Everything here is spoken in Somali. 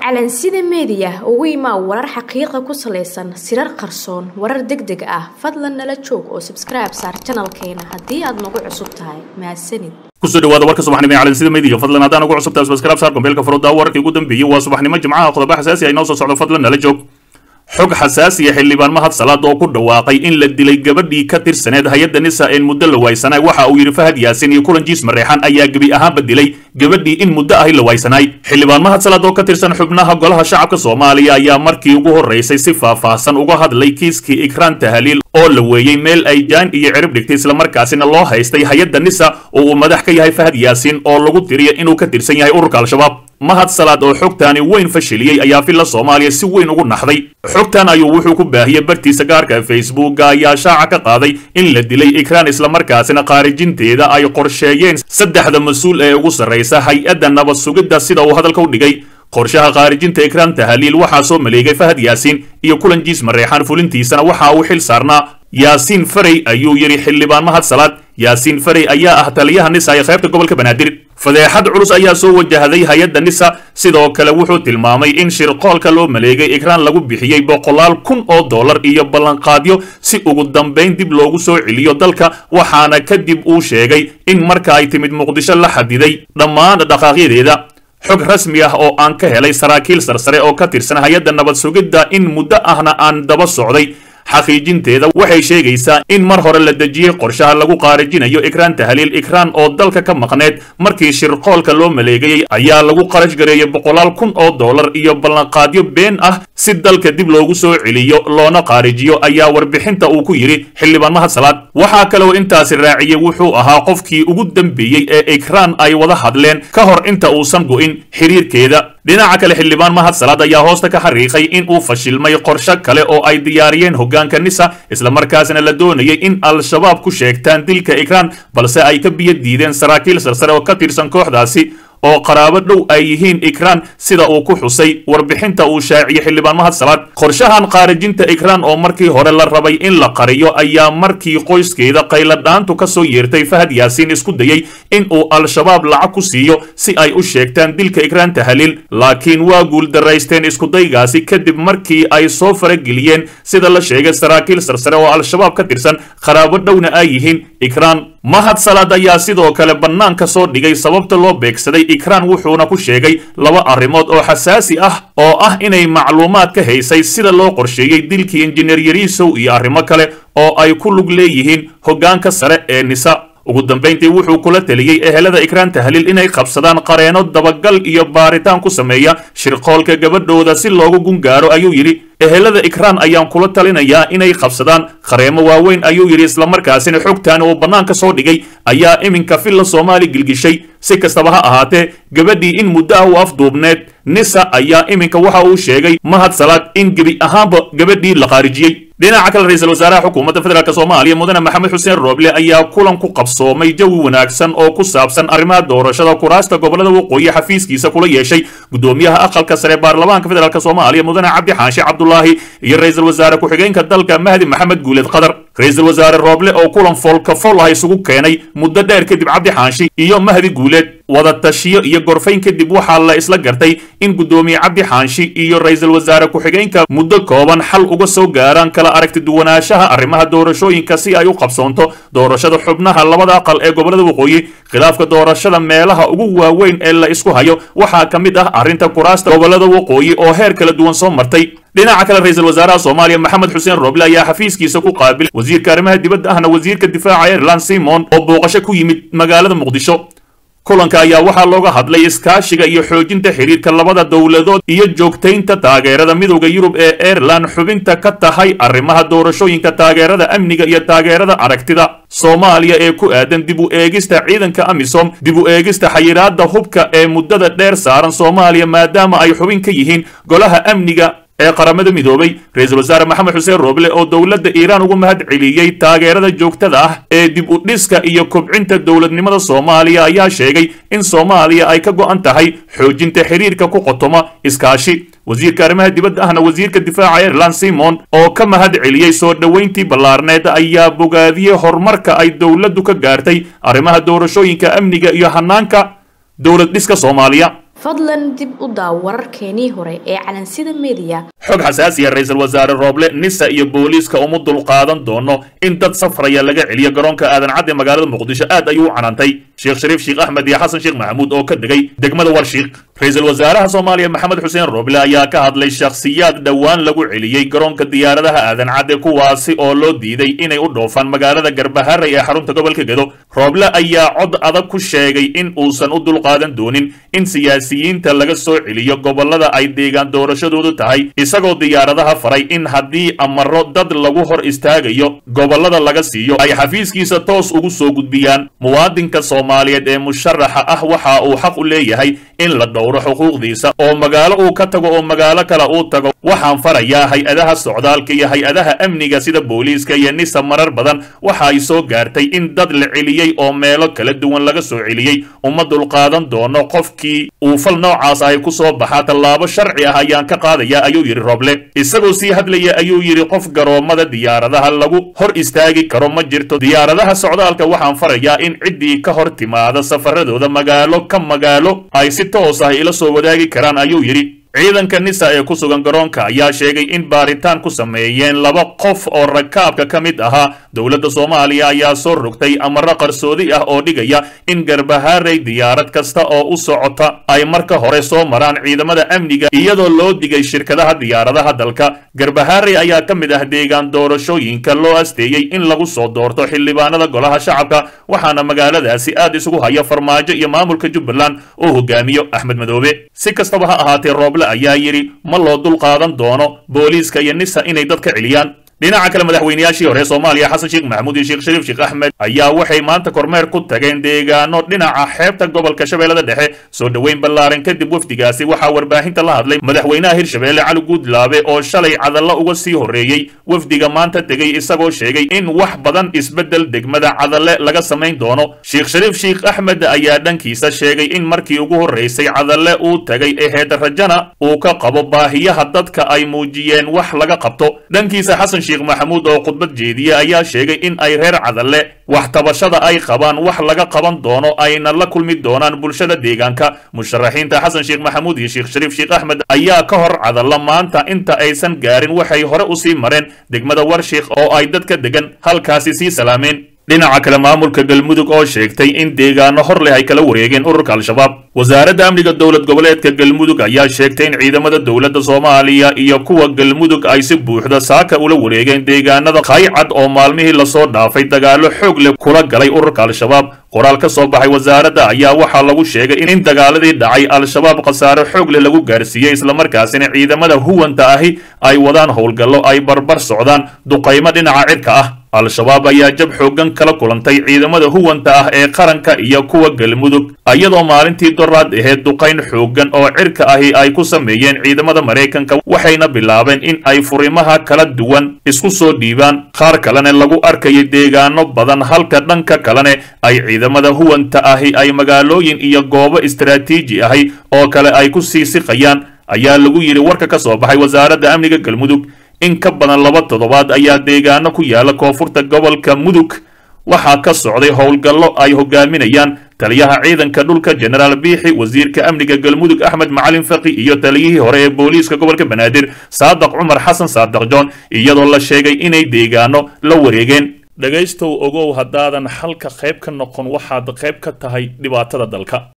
calansida meediya ugu imaa warar xaqiiqa ku salaysan sirar qarsoon warar deg deg ah fadlan nala joog oo sabskribe saar janalkeena haddii aad nagu cusub tahay mahadsanid kusoo dhawaada warka subaxnimo ee calansida meediya fadlan haddaan ugu cusubtahay subscribe saar kombeelka furudda wararkii ugu dambeeyey waa subaxnimo jimcaha qodobo xasaasi ah inoo soo socdo fadlan nala joog xog xasaasiya xildhibaan mahad salaad oo ku dhawaaqay in la dilay gabadhii ka tirsaneed hay-adda nisa een muddo la waaysanay waxa uu yidhi fahad yaasin iyo kulan jiis mareexan ayaa gebi ahaanba dilay gabadhii in muddo ahi la waaysanay xildhibaan mahad salaad oo ka tirsan xubnaha golaha shacabka soomaaliya ayaa markii ugu horraysay si faahfaahsan uga hadlay kiiskii ikraan tahaliil oo la weeyey meel ay jaan iyo cirib dhigtay islamarkaasina loo haystay hay-adda nisa oo uu madax ka yahay fahad yaasin oo lagu tiriya inuu ka tirsan yahay ururka al-shabaab mahad salaad oo xogtaani weyn fashiliyey ayaa filla soomaaliya si weyn ugu naxday xogtan ayuu wuxuu ku baahiyey bartiisa gaarka facebooka ayaa shaaca ka qaaday in la dilay ikraan islamarkaasina khaarijinteeda ay qorsheeyeen saddexda mas-uul ee ugu sarraysa hay-adda nabad sugidda sida uu hadalka u dhigay qorshaha khaarijinta ikraan tahaliil waxaa soo maleegay fahad yaasiin iyo kulan jiis mareexaan fulintiisana waxa uu xil saarnaa yaasiin farey ayuu yidhi xildhibaan mahad salaad yaasiin farey ayaa ah taliyaha nisa ee qaybta gobolka banaadir fadeexad culus ayaa soo wajahday hay-adda nisa sidoo kale wuxuu tilmaamay in shirqoolka loo maleegay ikraan lagu bixiyey boqolaal kun oo dollar iyo ballanqaadyo si ugu dambayn dib loogu soo celiyo dalka waxaana kadib uu sheegay in marka ay timid muqdisho la xadiday dhammaan dhaqaaqyadeeda xog rasmi ah oo aan ka helay saraakiil sarsare oo ka tirsan hay-adda nabad sugidda in muddo ahna aan daba socday xaqiijinteeda waxay sheegaysaa in mar hore la dejiyey qorshaha lagu qaarijinayo ikraan tahaliil ikraan oo dalka ka maqneed markii shirqoolka loo maleegayey ayaa lagu qarash gareeyey boqolaal kun oo dollar iyo ballanqaadyo been ah si dalka dib loogu soo celiyo loona qaarijiyo ayaa warbixinta uu ku yidhi xildhibaan mahad salaad waxaa kaloo intaasi raaciyey wuxuu ahaa qofkii ugu dambeeyey ee ikraan ay wada hadleen ka hor inta uusan go'in xiriirkeeda dhinaca kale xildhibaan mahad salaad ayaa hoosta ka xariiqay in uu fashilmay qorsho kale oo ay diyaariyeen hoggaanka nisa islamarkaasina la doonayay in al-shabaab ku sheegtaan dilka ikraan balse ay ka biyo diideen saraakiil sarsare oo ka tirsan kooxdaasi oo qaraabo dhow ay yihiin ikraan sida uu ku xusay warbixinta uu shaaciyey xildhibaan mahad salaad qorshahan qaarijinta ikraan oo markii hore la rabay in la qariyo ayaa markii qoyskeeda qayladhaantu ka soo yeertay fahad yaasiin isku dayey in uu al-shabaab lacag ku siiyo si ay u sheegtaan dilka ikraan tahaliil laakiin waa guuldaraysteen iskudaygaasi kadib markii ay soo farageliyeen sida la sheegay saraakiil sarsare oo al-shabaab ka tirsan qaraabo dhowna ay yihiin ikraan mahad salaad ayaa sidoo kale bannaanka soo dhigay sababta loo beegsaday ikraan wuxuuna ku sheegay laba arrimood oo xasaasi ah oo ah inay macluumaad ka haysay sida loo qorsheeyey dilkii injineer yariisow iyo arrimo kale oo ay ku lug leeyihiin hoggaanka sare ee nisa ugu dambayntii wuxuu kula teliyey ehelada ikraan tahaliil inay qabsadaan qareeno dabagal iyo baaritaan ku sameeya shirqoolka gabadhooda si loogu gungaaro ayuu yidhi ehelada ikraan ayaan kula talinayaa inay qabsadaan qareemo waaweyn ayuu yidhi islamarkaasina xogtan uu bannaanka soo dhigay ayaa iminka filla soomaali gilgishay si kastaba ha ahaatee gabadhii in muddo ah u afduubneed nisa ayaa iminka waxa uu sheegay mahad salaad in gebi ahaanba gabadhii la qaarijiyey dhinaca kale ra-iisul wasaaraha xukuumadda federaalk soomaaliya mudane maxamed xuseen rooble ayaa kulan ku qabsoomay jawi wanaagsan oo ku saabsan arrimaha doorashada kuraasta gobolada waqooyi xafiiskiisa kula yeeshay gudoomiyaha aqalka sare baarlamaanka federaalk soomaaliya mudane cabdi xaashi cabdulaahi iyo ra-iisul wasaare ku-xigeenka dalka mahdi maxamed guuleed qadar ra-iisul wasaare rooble oo kulan foolka fol ah isugu keenay muddo dheer kadib cabdi xaashi iyo mahdi guuleed wada tashiyo iyo gorfayn kadib waxaa la isla gartay in guddoomiye cabdi xaanshi iyo ra-iisul wasaare ku-xigeenka muddo kooban xal uga soo gaaraan kala aragti duwanaanshaha arrimaha doorashooyinka si ay u qabsoonto doorashada xubnaha labada aqal ee gobolada waqooyi khilaafka doorashada meelaha ugu waaweyn ee la isku hayo waxaa ka mid ah arrinta kuraasta gobolada waqooyi oo heer kala duwan soo martay dhinaca kale ra-iisul wasaaraha soomaaliya maxamed xuseen rooble ayaa xafiiskiisa ku qaabilay wasiirka arrimaha dibadda ahna wasiirka difaaca ireland simon oo booqasho ku yimid magaalada muqdisho kulanka ayaa waxaa looga hadlay iskaashiga iyo xoojinta xiriirka labada dowladood iyo joogtaynta taageerada midowda yurub ee aireland xubinta ka tahay arrimaha doorashooyinka taageerada amniga iyo taageerada aragtida soomaaliya ee ku aadan dib u eegista ciidanka amisom dib u eegista xayiraadda hubka ee muddada dheer saaran soomaaliya maadaama ay xubin ka yihiin golaha amniga ee qaramada midoobay ra-iisul wasaare maxamed xuseen rooble oo dowladda iiraan ugu mahad celiyey taageerada joogtada ah ee dib u dhiska iyo kobcinta dowladnimada soomaaliya ayaa sheegay in soomaaliya ay ka go'an tahay xoojinta xiriirka ku qotoma iskaashi wasiirka arrimaha dibadda ahna wasiirka difaaca ireland simon oo ka mahad celiyey soo dhoweyntii ballaarneed ayaa bogaadiyey horumarka ay dowladdu ka gaartay arrimaha doorashooyinka amniga iyo hanaanka dowlad dhiska soomaaliya fadlan dib u daaw wararkeenii hore ee calansida mediya xog xasaasiya ra-iisul wasaare rooble nisa iyo booliiska uma dulqaadan doono in dad safraya laga celiyo garoonka aadan cadde magaalada muqdisho aad ayuu u canaantay sheekh shariif sheekh axmed iyo xasan sheekh maxamuud oo ka degay degmada warshiiq ra-iisul wasaaraha soomaaliya maxamed xuseen rooble ayaa ka hadlay shakhsiyaad dhowaan lagu celiyey garoonka diyaaradaha aadan cadde kuwaasi oo loo diiday inay u dhoofaan magaalada garbaharey ee xarunta gobolka gedo rooble ayaa cod adag ku sheegay in uusan u dulqaadan doonin in siyaasiyiinta laga soo celiyo gobolada ay deegaan doorashadoodu tahay isagoo diyaaradaha faray in haddii amaro dad lagu hor istaagayo gobolada laga siiyo ay xafiiskiisa toos ugu soo gudbiyaan muwaadinka soomaaliyeed ee musharaxa ah waxa uu xaq u leeyahay in la dhowro xuquuqdiisa oo magaalo uu ka tago oo magaalo kale uu tago waxaan farayaa hay-adaha socdaalka iyo hay-adaha amniga sida booliiska iyo nisa marar badan waxa ay soo gaartay in dad la celiyey oo meelo kala duwan laga soo celiyey uma dulqaadan doono qofkii uu fal noocaas ay ku soo baxaa tallaabo sharci ah ayaan ka qaadaya ayuu yidhi roble isagoo sii hadlaya ayuu yidhi qof garoomada diyaaradaha lagu hor istaagi karo ma jirto diyaaradaha socdaalka waxaan farayaa in ciddii ka hor timaada safaradooda magaalo ka magaalo ay si toos ah ila soo wadaagi karaan ayuu yidhi ciidanka nisa ee ku sugan garoonka ayaa sheegay in baaritaan ku sameeyeen laba qof oo rakaabka ka mid ahaa dowladda soomaaliya ayaa soo rogtay amaro qarsoodi ah oo dhigaya in garbahaarey diyaarad kasta oo u socota ay marka hore soo maraan ciidamada amniga iyadoo loo digay shirkadaha diyaaradaha dalka garbahaarey ayaa ka mid ah deegaan doorashooyinka loo asteeyey in lagu soo doorto xildhibaanada golaha shacabka waxaana magaaladaasi aad isugu haya farmaajo iyo maamulka jubbaland oo hogaamiyo axmed madoobe si kastaba ha ahaatee rooble ayaa yidhi ma loo dulqaadan doono booliiska iyo nisa inay dadka celiyaan dhinaca kale madaxweynayaashii hore soomaaliya xasan sheekh maxamuud iyo sheekh shariif sheekh axmed ayaa waxay maanta kormeer ku tageen deegaano dhinaca xeebta gobolka shabeellada dhexe soo dhoweyn ballaaran kadib wafdigaasi waxaa warbaahinta la hadlay madaxweynaha hirshabeelle cali guudlaabe oo shalay cadallo uga sii horreeyey wafdiga maanta tegey isagoo sheegay in wax badan isbeddel degmada cadalle laga samayn doono sheekh shariif sheekh axmed ayaa dhankiisa sheegay in markii ugu horraysay cadalle uu tagay eheed rajana uu ka qabo baahiyaha dadka ay muujiyeen wax laga qabto dhankiisa xasan sheekh maxamuud oo khudbad jeediye ayaa sheegay in ay reer cadalle wax tabashada ay qabaan wax laga qaban doono ayna la kulmi doonaan bulshada deegaanka musharaxiinta xasan sheekh maxamuud iyo sheekh shariif sheekh axmed ayaa ka hor cadalla maanta inta aysan gaarin waxay hore usii mareen degmada warshiikh oo ay dadka degan halkaasi sii salaameen dhinaca kale maamulka galmudug oo sheegtay in deegaano hor leh ay kala wareegeen ururka al-shabaab wasaaradda amniga dowlad goboleedka galmudug ayaa sheegtay in ciidamada dowladda soomaaliya iyo kuwa galmudug ay si buuxda saaka ula wareegeen deegaanada qaycad oo maalmihii lasoo dhaafay dagaalo xoog leh kula galay ururka al-shabaab qoraal ka soo baxay wasaaradda ayaa waxaa lagu sheegay in dagaaladii dhacay al-shabaab khasaare xoog leh lagu gaarsiiyey islamarkaasina ciidamada huwanta ahi ay wadaan howlgallo ay barbar socdaan duqaymo dhinaca cirka ah al-shabaab ayaa jab xooggan kala kulantay ciidamada huwanta ah ee qaranka iyo kuwa galmudug iyadoo maalintii doraad aheed duqayn xooggan oo cirka ahi ay ku sameeyeen ciidamada maraykanka waxayna bilaabeen in ay furimaha kala duwan isku soo dhiibaan qaar kalena lagu arkayay deegaano badan halka dhanka kalene ay ciidamada huwanta ahi ay magaalooyin iyo goobo istaraatiiji ahi oo kale ay ku sii siqayaan ayaa lagu yidhi warka ka soo baxay wasaaradda amniga galmudug in ka badan laba toddobaad ayaa deegaano ku yaala koonfurta gobolka mudug waxaa ka socday howlgallo ay hogaaminayaan taliyaha ciidanka dhulka jenaraal biixi wasiirka amniga galmudug axmed macalin faqi iyo taliyihii hore ee booliiska gobolka banaadir saadaq cumar xasan saadaq john iyadoo la sheegay inay deegaano la wareegeen dhegaystow ogow haddaadan xalka qayb ka noqon waxaad qayb ka tahay dhibaatada dalka